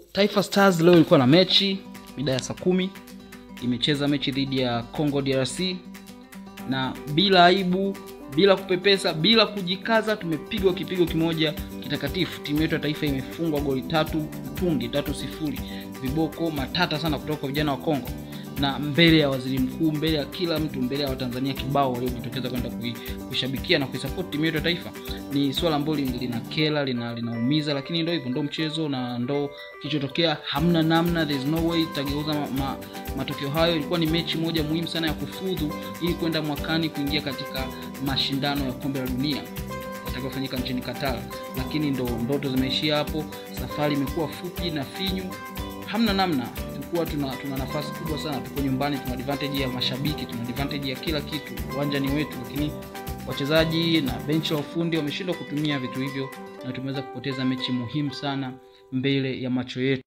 Taifa Stars leo ilikuwa na mechi mida ya saa kumi, imecheza mechi dhidi ya Congo DRC na bila aibu, bila kupepesa, bila kujikaza, tumepigwa kipigo kimoja kitakatifu. Timu yetu ya taifa imefungwa goli tatu tungi tatu sifuri, viboko matata sana kutoka kwa vijana wa Kongo na mbele ya waziri mkuu, mbele ya kila mtu, mbele ya Watanzania kibao waliojitokeza kwenda kuishabikia na kuisupport timu yetu ya taifa. Ni swala ambalo lina kela lina linaumiza, lakini ndio hivyo, ndio mchezo na ndo kilichotokea. Hamna namna, there is no way itageuza ma, ma, matokeo hayo. Ilikuwa ni mechi moja muhimu sana ya kufudhu ili kwenda mwakani kuingia katika mashindano ya kombe la dunia yatakayofanyika nchini Qatar, lakini ndo ndoto zimeishia hapo. Safari imekuwa fupi na finyu, hamna namna tulikuwa tuna, tuna nafasi kubwa sana, tuko nyumbani, tuna advantage ya mashabiki, tuna advantage ya kila kitu, uwanja ni wetu, lakini wachezaji na benchi la ufundi wameshindwa kutumia vitu hivyo na tumeweza kupoteza mechi muhimu sana mbele ya macho yetu.